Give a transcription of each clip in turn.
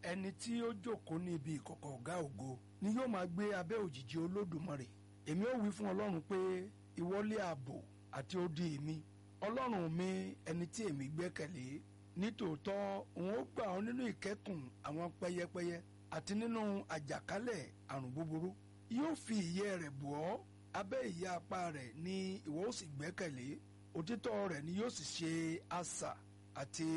ẹni tí ó jókòó ní ibi ìkọ̀kọ̀ ọ̀gá ògo ni yóò máa gbé abẹ́ òjìji olódùmarè èmi ó wí fún ọlọ́run pé ìwọlé ààbò àti odi mi ọlọ́run mi ẹni tí èmi gbẹ́kẹ̀lé nítòótọ́ òun ó gbà ọ́ nínú ìkẹ́kùn àwọn pẹyẹpẹyẹ àti nínú àjàkálẹ̀ àrùn búburú yóò fi ìyẹ́ rẹ̀ bò ọ́ abẹ́ ìyẹ́ apá rẹ̀ ni ìwọ ó sì gbẹ́kẹ̀lé òtítọ́ rẹ̀ ni yóò sì ṣe asà àti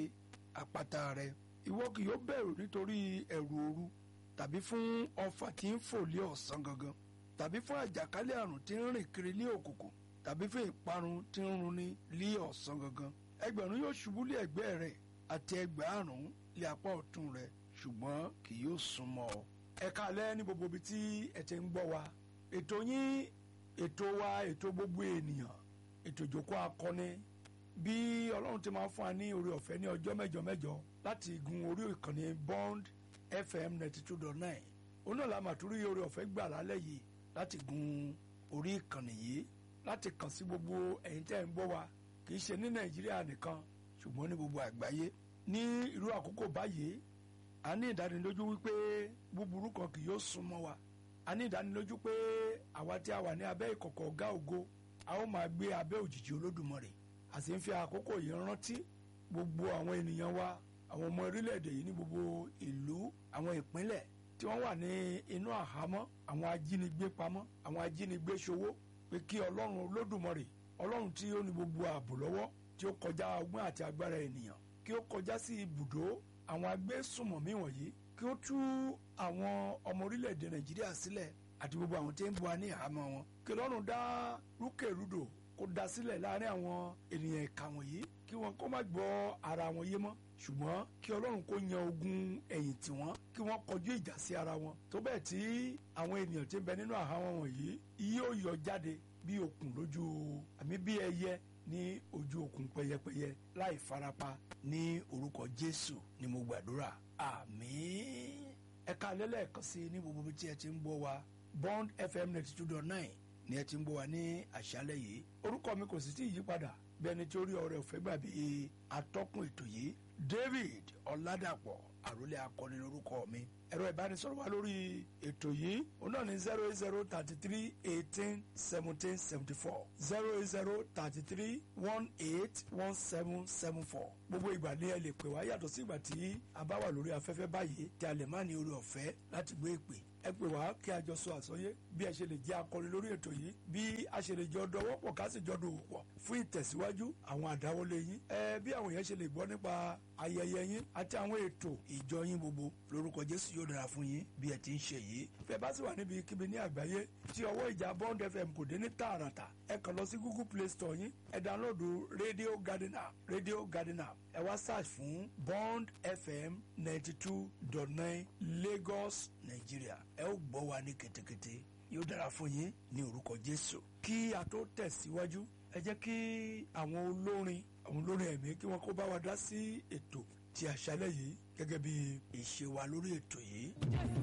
àpáta rẹ̀ ìwọ kì yóò bẹ̀rù nítorí ẹ̀rù òru tàbí fún ọfà tí ń fò lé ọ̀sán gangan tàbí fún àjàkálẹ̀ àrùn tí ń rìn kiri lé òkùnkùn tàbí fún ìparun tí ń runi lé ọ̀sán gangan ẹgbẹ̀rún yóò ṣubú lé ẹ̀gbẹ́ rẹ̀ àti ẹgbẹ̀rún lé apá ọ̀tún rẹ̀ ṣùgbọ́n kì yóò súnmọ́ ọ. ẹ káalẹ́ ní gbogbo ibi tí ẹ ti ń gbọ́ wa ètò yín ètò wa ètò gbogbo ènìyàn ètò ìjókòó akọni bí ọlọ́run ti máa fún wa ní oore ọ̀fẹ́ ní ọjọ́ mẹ́jọ mẹ́jọ láti gun orí ìkànnì bond fm ninety two dot nine òun náà la máa tún rí oore ọ̀fẹ́ gbà lálẹ́ yìí láti gun orí ìkànnì yìí láti kàn sí gbogbo ẹ̀yin tẹ́ ń gbọ́ wa kì í ṣe ní nàìjíríà nìkan ṣùgbọ́n ní gbogbo àgbáyé ní irú àkókò báyìí a ní ìdánilójú wípé búburú kan kì yóò súnmọ́ wa a ní ìdánilójú pé àwa tí a wà ní abẹ́ ìkọ̀kọ̀ ọ̀gá ògo a ó máa gbé abẹ́ òjìji olódùmarè a sì ń fi àkókò yìí rántí gbogbo àwọn ènìyàn wa àwọn ọmọ orílẹ̀-èdè yìí ní gbogbo ìlú àwọn ìpínlẹ̀ tí wọ́n wà ní inú àhámọ́ àwọn ajínigbé pamọ́ àwọn ajínigbé ṣòwò pé kí ọlọ́run olódùmarè ọlọ́run tí ó ní gbogbo ààbò lọ́wọ́ tí ó kọjá ọgbọ́n àti agbára ènìyàn kí ó kọjá sí ibùdó àwọn agbésùmọ̀mí wọ̀nyí kí ó tú àwọn ọmọ orílẹ̀-èdè nàìjíríà sílẹ̀ àti gbogbo àwọn tí ń bu wa ní àhámọ́ wọn kí ọlọ́run dá rúkèrúdò kó dá sílẹ̀ láàrin àwọn ènìyàn ìka wọ̀nyí kí wọn kó má gbọ́ ara wọn yé mọ́ ṣùgbọ́n kí ọlọ́run kó yan ogun ẹ̀yìn tì wọ́n kí wọ́n kọjú ìjà sí ara wọn tó bẹ́ẹ̀ tí àwọn ènìyàn tí ń bẹ nínú àhámọ́ wọ̀nyí yóò yọ jáde bí okùn lójú àmì bí ẹyẹ ní ojú okùn pẹyẹpẹyẹ láì farapa ní orúkọ jésù ni mo gbàdúrà àmín ẹ̀ka lẹ́lẹ́ẹ̀kan sí ní gbogbo tí ẹ ti ń gbọ́ wa bond fm ninety two dot nine ni ẹ ti ń gbọ́ wa ní àṣálẹ́ yìí orúkọ mi kò sì tí ì yípadà bí ẹni tí ó rí ọrẹ òfẹ́ gbà bí atọ́kùn ètò yìí david ọ̀làdàpọ̀ àròlé akọni lórúkọ mi ẹ̀rọ ìbánisọ̀rọ̀ wa lórí ètò yìí òun náà ní zero eight zero thirty three eighteen seventeen seventy four zero eight zero thirty three one eight one seven seven four gbogbo ìgbà ni ẹ lè pè wá yàtọ̀ sí ìgbà tí a bá wà lórí afẹ́fẹ́ báyìí tí a lè má ní orí ọ̀fẹ́ láti gbé ìpè ẹ pè wá kí a jọ sọ àsọyé bí ẹ ṣe lè jẹ́ akọni lórí ètò yìí bí a ṣe lè jọ dọwọ́ pọ̀ ká sì jọ dòwò pọ̀ fún ìtẹ̀síwájú àwọn àdáwọlé yín ẹ bí àwọn èèyàn ṣe lè gbọ́ nípa ayẹyẹ yín àti àwọn ètò ìjọ yín gbogbo lórúkọ Jésù yóò dára fún yín bí ẹ ti ń ṣe yìí fẹ́ bá sì wà níbi kíbi ní àgbáyé tí ọwọ́ ìjà Bond FM kò dé ní tààràtà ẹ kàn lọ sí Google Play Store yín ẹ dánlóòdù Radio Garden app Radio Garden app ẹ wá search fún Bond FM ninety two dot nine Lagos Nigeria ẹ ó gbọ́ wa ní ketekete yóò dára fún yín ní orúkọ Jésù kí a tó tẹ̀síwájú ẹ jẹ́ kí àwọn olórin àwọn olórin ẹ̀mí kí wọ́n kó bá wa dá sí ètò ti àṣálẹ́ yìí gẹ́gẹ́ bí ìṣe wa lórí ètò yìí.